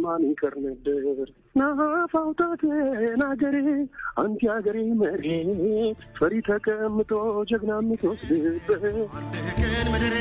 ማን ይቀር ነበር ናፋውጣቴን አገሬ አንቲ አገሬ መሬት ፈሪ ተቀምጦ ጀግና የምትወስድበት ቀን ምድሬ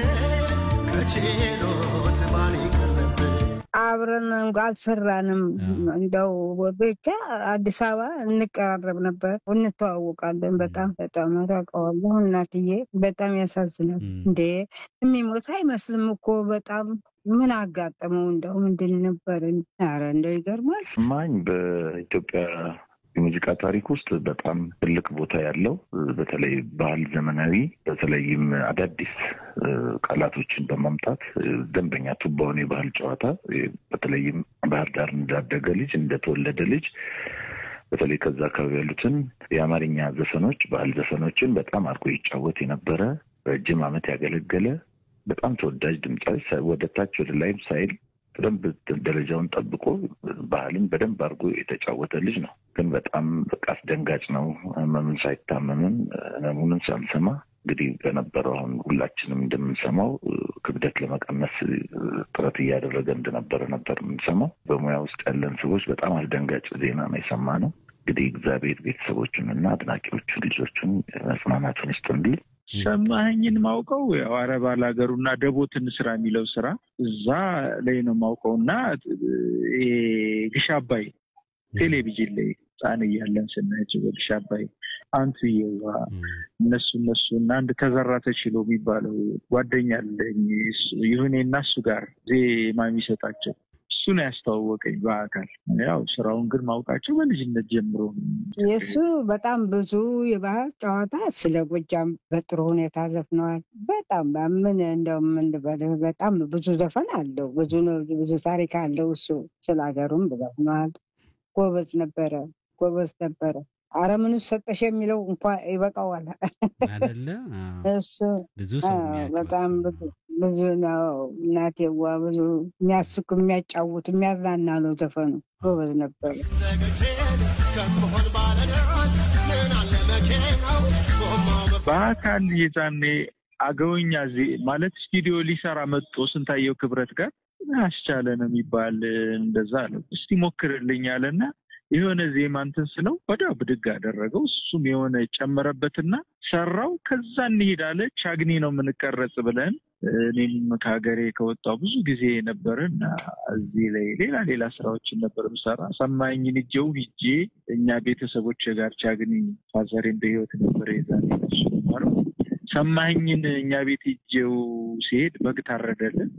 ከችሎት ማን ይቀር ነበር አብረን እንኳ አልሰራንም። እንደው ብቻ አዲስ አበባ እንቀራረብ ነበር፣ እንተዋወቃለን። በጣም በጣም ታውቀዋለሁ። እናትዬ በጣም ያሳዝናል። እንዴ የሚሞት አይመስልም እኮ በጣም ምን አጋጠመው? እንደው ምንድን ነበር? ኧረ እንደው ይገርማል። ማኝ በኢትዮጵያ የሙዚቃ ታሪክ ውስጥ በጣም ትልቅ ቦታ ያለው በተለይ ባህል ዘመናዊ በተለይም አዳዲስ ቃላቶችን በማምጣት ደንበኛ ቱባውን የባህል ጨዋታ በተለይም ባህር ዳር እንዳደገ ልጅ እንደተወለደ ልጅ በተለይ ከዛ አካባቢ ያሉትን የአማርኛ ዘፈኖች ባህል ዘፈኖችን በጣም አድርጎ ይጫወት የነበረ ረጅም ዓመት ያገለገለ በጣም ተወዳጅ ድምፃዊ ወደ ታች ወደ ላይም ሳይል በደንብ ደረጃውን ጠብቆ ባህልን በደንብ አድርጎ የተጫወተ ልጅ ነው። ግን በጣም በቃ አስደንጋጭ ነው። ህመምን ሳይታመምም ህመሙንን ሳንሰማ እንግዲህ በነበረው አሁን ሁላችንም እንደምንሰማው ክብደት ለመቀነስ ጥረት እያደረገ እንደነበረ ነበር የምንሰማው። በሙያ ውስጥ ያለን ሰዎች በጣም አስደንጋጭ ዜና ነው የሰማነው። እንግዲህ እግዚአብሔር ቤተሰቦቹን እና አድናቂዎቹን ልጆቹን መጽናናቱን ይስጥልኝ። ሰማኸኝን ማውቀው ያው አረብ ሀገሩና ደቦትን ስራ የሚለው ስራ እዛ ላይ ነው ማውቀው እና ግሽ አባይ ቴሌቪዥን ላይ ህፃን እያለን ስናያቸው በግሽ አባይ አንቱ የዋ እነሱ እነሱ እና አንድ ተዘራ ተችሎ የሚባለው ጓደኛ አለኝ ይሁኔ እና እሱ ጋር ዜማ የሚሰጣቸው እሱ ነው ያስተዋወቀኝ በአካል ያው ስራውን ግን ማውቃቸው በልጅነት ጀምሮ የእሱ በጣም ብዙ የባህል ጨዋታ ስለ ጎጃም በጥሩ ሁኔታ ዘፍነዋል። በጣም ምን እንደው ምን ልበልህ በጣም ብዙ ዘፈን አለው። ብዙ ብዙ ታሪክ አለው። እሱ ስለ ሀገሩም ዘፍነዋል። ጎበዝ ነበረ፣ ጎበዝ ነበረ። አረ ምን ሰጠሽ የሚለው እንኳ ይበቃዋል አይደለ? እሱ ብዙ ሰው የሚያውቀው በጣም እሱ ብዙ ብዙ ነው። እናቴዋ ብዙ የሚያስቅ የሚያጫውት የሚያዝናና ነው ዘፈኑ። ጎበዝ ነበረ። ዘገቼን ከምሆን ባለዳን ምን አለ መኪናው ጎማው በአካል የዛኔ አገውኛ ዜ- ማለት ስቱዲዮ ሊሰራ መጥቶ ስንታየው ክብረት ጋር አስቻለ ነው የሚባል እንደዛ አለው። እስቲ ሞክርልኝ አለና የሆነ ዜማ እንትን ስለው ወዲያው ብድግ አደረገው። እሱም የሆነ ጨመረበትና ሰራው። ከዛ እንሂድ አለ። ቻግኒ ነው የምንቀረጽ ብለን እኔም ከሀገሬ ከወጣው ብዙ ጊዜ ነበር እና እዚህ ላይ ሌላ ሌላ ስራዎችን ነበር ምሰራ። ሰማኝን እጀው ሂጄ እኛ ቤተሰቦች ጋር ቻግኒ ፋዘሬን በህይወት ነበር የዛኔ እሱ ነበረው። ሰማኝን እኛ ቤት ሂጄው ሲሄድ በግ ታረደልን።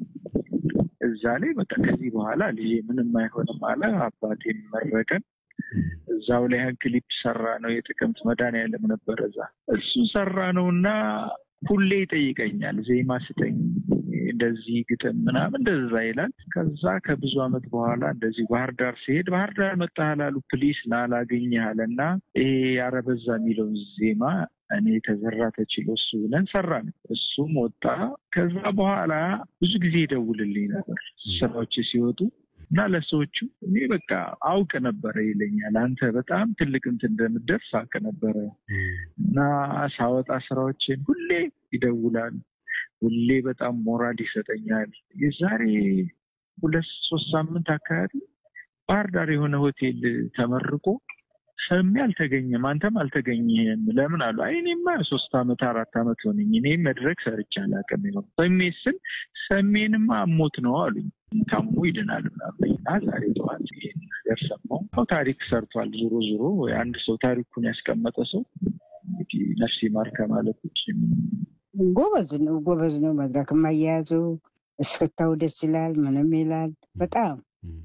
እዛ ላይ በቃ ከዚህ በኋላ ልጄ ምንም አይሆንም አለ። አባቴን መረቀን። እዛው ላይ ያን ክሊፕ ሰራ ነው የጥቅምት መድኃኒዓለም ነበረ እዛ እሱን ሰራ ነው እና ሁሌ ይጠይቀኛል ዜማ ስጠኝ እንደዚህ ግጥም ምናምን እንደዛ ይላል። ከዛ ከብዙ ዓመት በኋላ እንደዚህ ባህር ዳር ሲሄድ ባህር ዳር መጣህ አሉ ፕሊስ ላላገኘህ አለና ይሄ ያረበዛ የሚለውን ዜማ እኔ ተዘራ ተችሎ እሱ ብለን ሰራን። እሱም ወጣ። ከዛ በኋላ ብዙ ጊዜ ይደውልልኝ ነበር ስራዎች ሲወጡ እና ለሰዎቹ እኔ በቃ አውቅ ነበረ ይለኛል። አንተ በጣም ትልቅ እንትን እንደምትደርስ አውቅ ነበረ እና ሳወጣ ስራዎችን ሁሌ ይደውላል። ሁሌ በጣም ሞራል ይሰጠኛል። የዛሬ ሁለት ሶስት ሳምንት አካባቢ ባህር ዳር የሆነ ሆቴል ተመርቆ ሰሜ አልተገኘም፣ አንተም አልተገኘህም ለምን አሉ። አይ እኔማ ሶስት አመት አራት አመት ሆነኝ እኔ መድረክ ሰርቼ አላውቅም። ይሆን ሰሜ ስል ሰሜንማ አሞት ነው አሉኝ። ታሞ ይድናል ምናምን እና ዛሬ ጠዋት ይሄን ነገር ሰማሁ። ያው ታሪክ ሰርቷል። ዞሮ ዞሮ አንድ ሰው ታሪኩን ያስቀመጠ ሰው እንግዲህ ነፍስ ይማር ከማለት ውጭ ጎበዝ ነው፣ ጎበዝ ነው። መድረክ ማያያዙ እስክታው ደስ ይላል። ምንም ይላል። በጣም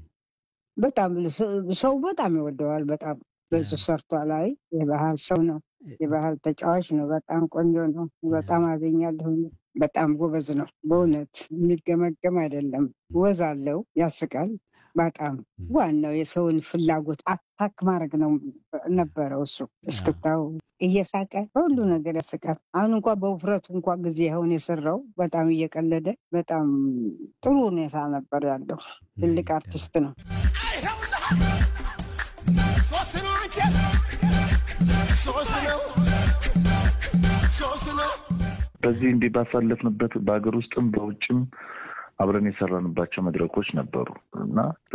በጣም ሰው በጣም ይወደዋል። በጣም ብዙ ሰርቷል። አይ የባህል ሰው ነው፣ የባህል ተጫዋች ነው። በጣም ቆንጆ ነው። በጣም አገኛለሁ። በጣም ጎበዝ ነው። በእውነት የሚገመገም አይደለም። ወዝ አለው፣ ያስቃል። በጣም ዋናው የሰውን ፍላጎት አታክ ማድረግ ነው ነበረው እሱ እስክታው እየሳቀ ሁሉ ነገር ያስቃል። አሁን እንኳ በውፍረቱ እንኳ ጊዜ አሁን የሰራው በጣም እየቀለደ በጣም ጥሩ ሁኔታ ነበር ያለው። ትልቅ አርቲስት ነው። ሶስት ነው አንቺ ሶስት ነው ሶስት ነው በዚህ እንዲህ ባሳለፍንበት በሀገር ውስጥም በውጭም አብረን የሰራንባቸው መድረኮች ነበሩ እና